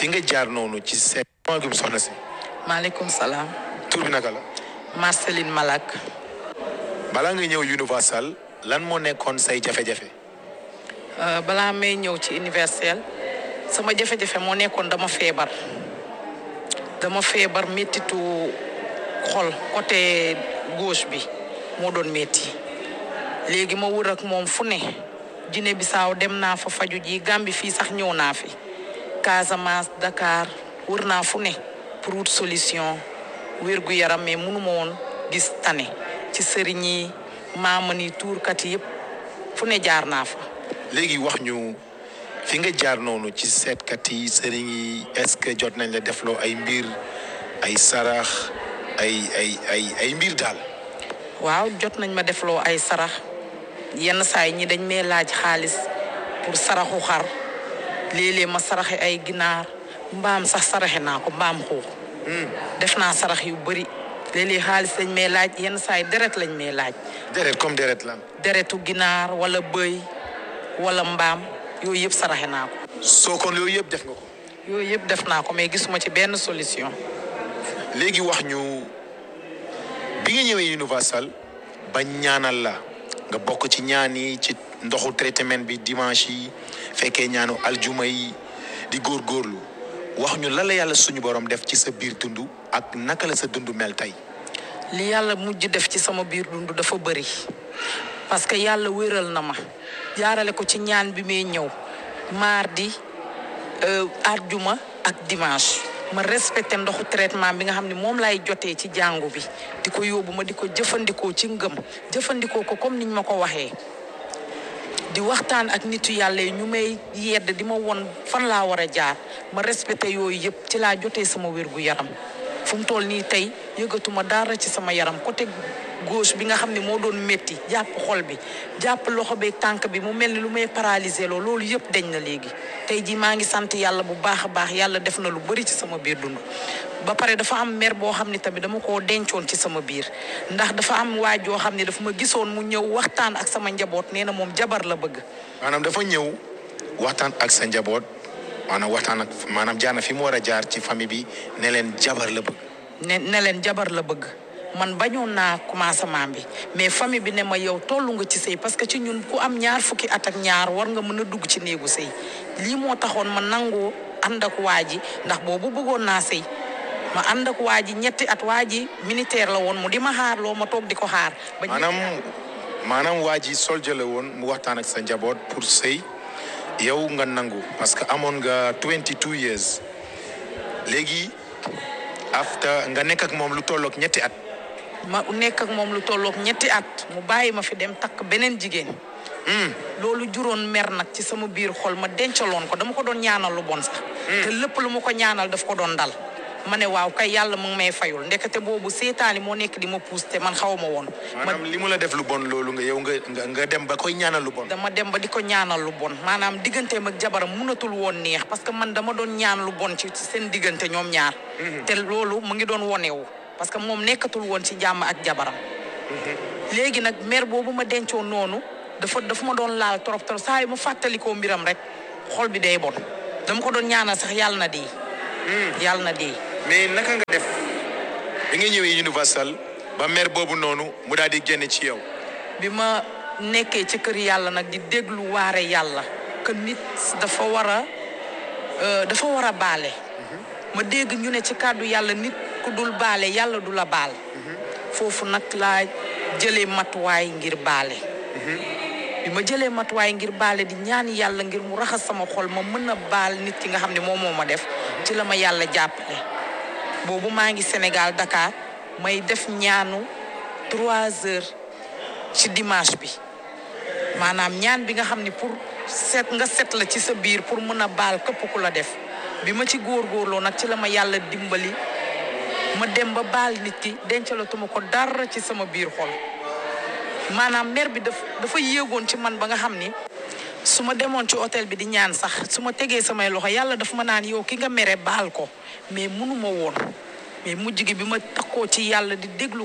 fi nga jaar noonu ci seet gum soxna si maaleykum salaam tur bi naka la Marceline Malak balaa nga ñëw Universal lan moo nekkoon say jafe-jafe Euh, balaa may ñëw ci universel sama jafe-jafe moo nekkoon dama feebar dama feebar méttitu xol côté gauche bi moo doon métti léegi ma wër ak moom fu ne Guinée Bissau dem naa fa faju ji Gambie fii sax ñëw naa fi Casamance Dakar wër naa fu ne pour wut solution wér gu yaram mais mënu ma woon gis tane ci sëriñ yi maama ni tuurkat yi yëpp fu ne jaar naa fa léegi wax ñu fi nga jaar noonu ci seetkat yi sëriñ yi est-ce que jot nañ la defloo ay mbir ay sarax ay ay ay ay mbir daal waaw jot nañ ma defloo ay sarax yenn saa yi ñi dañ may laaj xaalis pour saraxu xar léeg-léeg ma saraxe ay ginaar mbaam sax saraxe naa ko mbaam xuux def naa sarax yu bëri léeg-léeg xaalis lañ may laaj yenn saa yi deret lañ may laaj deret comme deret lan deretu ginaar wala bëy wala mbaam yooyu yëpp saraxe naa ko soo kon yooyu yëpp def nga ko yooyu yëpp def naa ko mais gisuma ci benn solution léegi wax ñu bi nga ñëwee Universal ba ñaanal la nga bokk ci ñaan yi ci ndoxu traitement bi dimanche yi fekkee ñaanu aljuma yi di góorgóorlu wax ñu lan la yàlla suñu borom def ci sa biir dund ak naka la sa dund mel tey li yàlla mujj def ci sama biir dund dafa bëri parce que yàlla wéral na ma jaarale ko ci ñaan bi may ñëw mardi euh, àjjuma ak dimanche ma respecté ndoxu traitement bi nga xam ne moom lay jotee ci jàngu bi di ko yóbbu ma di ko jëfandikoo ci ngëm jëfandikoo ko comme niñ ma ko waxee di waxtaan ak nitu yàlla yi ñu may yedd di ma won fan laa war a jaar ma respecté yooyu yëpp ci laa jotee sama wér gu yaram fu mu toll nii tey yëgatuma dara ci sama yaram côté gauche bi nga xam ne moo doon métti jàpp xol bi jàpp loxo beeg tànk bi mu mel ni lu may paralysé loo loolu yëpp dañ na léegi tey jii maa ngi sant yàlla bu baax a baax yàlla def na lu bëri ci sama biir dund ba pare dafa am mer boo xam ne tamit dama koo dencoon ci sama biir ndax dafa am waaj yoo xam ne dafa ma gisoon mu ñëw waxtaan ak sama njaboot nee na moom jabar la bëgg maanaam dafa ñëw waxtaan ak sa njaboot maanaam waxtaan ak maanaam jaar na fi mu war a jaar ci famille bi ne leen jabar la bëgg ne ne leen jabar la bëgg man bañoon naa commencement bi mais famille bi ne ma yow tollu nga ci sëy parce que ci ñun ku am ñaar fukki at ak ñaar war nga mën a dugg ci néegu sëy lii moo taxoon ma nangoo ànd ak waa ji ndax boobu bëggoon naa sëy ma ànd ak waa ji ñetti at waa ji militaire la woon mu di ma xaar loo ma toog di ko xaar. ba ñetti maanaam at. maanaam waa ji soldier la woon mu waxtaan ak sa njaboot pour sëy yow nga nangu parce que amoon nga 22 years léegi after nga nekk ak moom lu tollook ñetti at ma nekk ak moom lu tollook ñetti at mu bàyyi ma fi dem takk beneen jigéen. loolu juróon mer nag ci sama biir xol ma dencaloon ko dama ko doon ñaanal lu bon sax. te lépp lu ma ko ñaanal daf ko doon dal. ma ne waaw kay yàlla mu ngi may fayul ndekete boobu seetaani moo nekk di ma puus te man xaw ma woon. ma maanaam li mu la def lu bon loolu nga yow nga nga nga dem ba koy ñaanal lu bon dama dem ba di ko ñaanal lu bon maanaam digganteem ak jabaram munatul woon neex parce que man dama doon ñaan lu bon ci ci seen diggante ñoom ñaar. te loolu mu ngi doon wonewu parce que moom nekkatul woon ci jàmm ak jabaram. léegi nag mère boobu ma dencoon noonu dafa dafa ma doon laal trop trop saa yu ma fàttalikoo mbiram rek xol bi day bon dama ko doon ñaanal sax yàlla na dee. yàlla na dee. mais naka nga def bi nga ñëwee Universal ba mère boobu noonu mu daal di génn ci yow bi ma nekkee ci kër yàlla nag di déglu waare yàlla que nit dafa war a euh, dafa war a baale ma dégg ñu ne ci kàddu yàlla nit ku dul baale yàlla du la baal foofu nag laa jëlee matuwaay ngir baale bi ma jëlee matuwaay ngir baale di ñaan yàlla ngir mu raxas sama xol ma mën a baal nit ki nga xam ne moom moo ma def ci la ma yàlla jàppale boobu maa ngi Sénégal Dakar may def ñaanu trois heures ci dimanche bi maanaam ñaan bi nga xam ni pour set nga set la ci sa biir pour mën a baal këpp ku la def bi ma ci góorgóorloo nag ci la ma yàlla dimbali ma dem ba baal nit ki dencalatuma ko dara ci sama biir xol maanaam mer bi daf dafa yéegoon ci man ba nga xam ni su ma demoon ci hôtel bi di ñaan sax su ma tegee samay loxo yàlla daf ma naan yow ki nga mere baal ko mais mënuma woon mais mujj gi bi ma takkoo ci yàlla di déglu